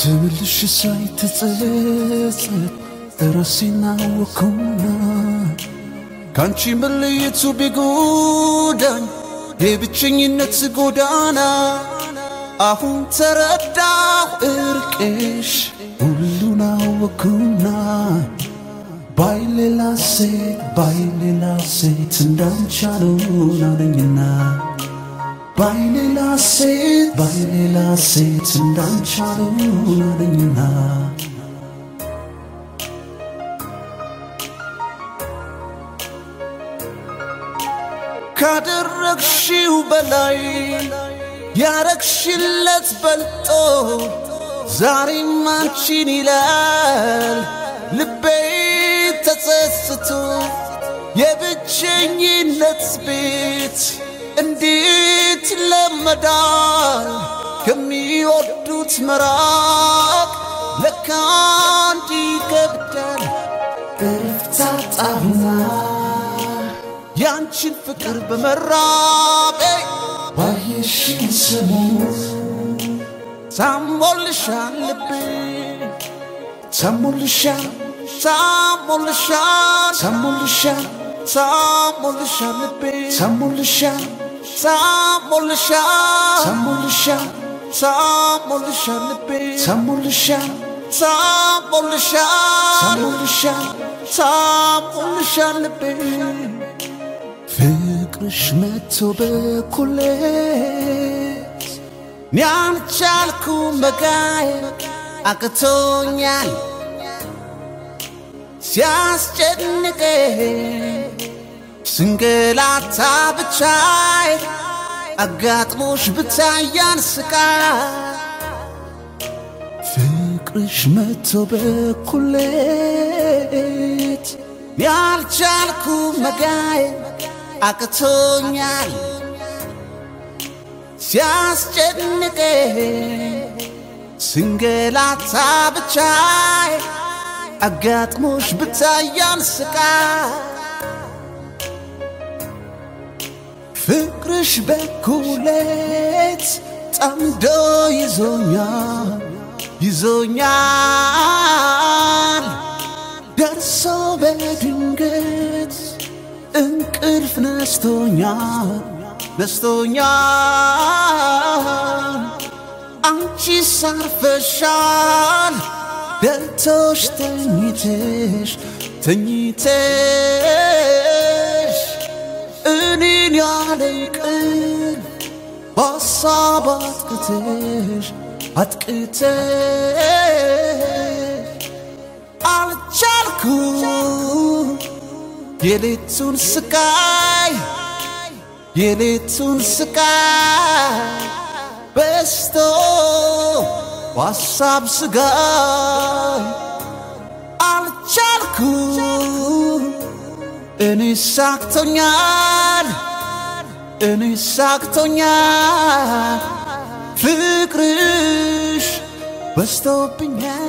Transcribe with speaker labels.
Speaker 1: ተመልሽ ሳይ ተጸጸት ራሴን አወኩና ካንቺ መለየቱ ቢጎዳኝ የብቸኝነት ጎዳና አሁን ተረዳሁ እርቅሽ ሁሉን አወኩና ባይ ሌላ ሴት ባይ ሌላ ሴት እንዳንቻሉን አለኝና ባይ ሌላ ሴት ባይ ሌላ ሴት እንዳንቻሉን አለኝና ካደረግሽው በላይ ያረግሽለት በልጦ ዛሬም አንቺን ይላል ልቤ ተጸጽቶ የብቸኝነት ቤት እንዴት ይለመዳል ከሚወዱት መራቅ ለካ እንዲህ ይከብዳል እርፍታጣሁና ያንቺን ፍቅር በመራቤ ባየሽን ሰሞን ታሞልሻል ልቤ ታሞልሻል ታሞልሻል ታሞልሻል ታሞልሻል ልቤ ታሞልሻል ታሞልሻል ታሞልሻል ታሞልሻል ልቤ ታሞልሻል ታሞልሻል ታሞልሻል ታሞልሻል ልቤ ፍቅርሽ መቶ በኩሌት እኔ አልቻልኩም መጋየት አቅቶኛል ሲያስጨንቀኝ ስንገላታ ብቻይ አጋጥሞሽ ብታያን ስቃይ ፍቅርሽ መቶ በኩሌት እኔ አልቻልኩም መጋየት አቅቶኛል ሲያስጨንቀኝ ስንገላታ ብቻይ አጋጥሞሽ ብታያን ስቃይ ፍቅርሽ በኩሌት ጠምዶ ይዞኛል ይዞኛል ደርሶ በድንገት እንቅልፍ ነስቶኛል ነስቶኛል አንቺ ሳርፈሻል ደልቶሽ ተኝተሽ ተኝተሽ እኔን ያለ እንቅልፍ በሀሳብ አጥቅተሽ አጥቅተሽ አልቻልኩም የሌቱን ስቃይ የሌቱን ስቃይ በስቶ በሀሳብ ስጋይ አልቻልኩም እኔ ሳክቶኛል እኔ ሳክቶኛል ፍቅርሽ በስቶብኛል